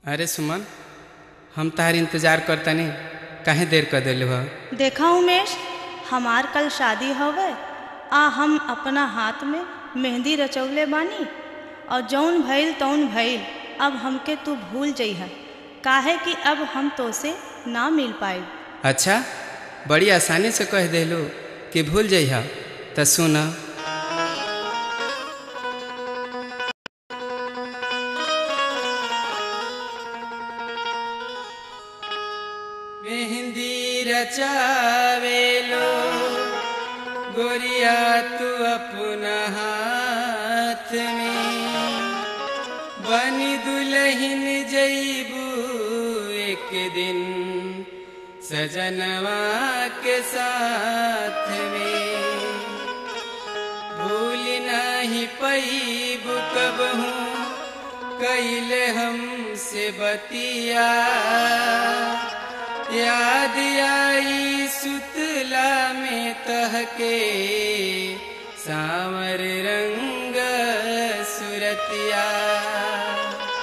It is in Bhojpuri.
अरे सुमन हम तहार इंतजार करतनी काहे देर कर दिलू ह देखा उमेश हमार कल शादी हवे आ हम अपना हाथ में मेहंदी रचौले बानी और जौन भइल तौन भइल अब हमके तू भूल जइह काहे कि अब हम तोसे ना मिल पाए अच्छा बड़ी आसानी से कह दिलू कि भूल जइह त सुन मेहंदी रचावेलो गोरिया तू अपना हाथ में बनी दुल्हन जईबू एक दिन सजनवा के साथ में भूल नहीं पैबू कब हूँ कैले हमसे बतिया याद आई सुतला में तहके सावर रंग सुरतिया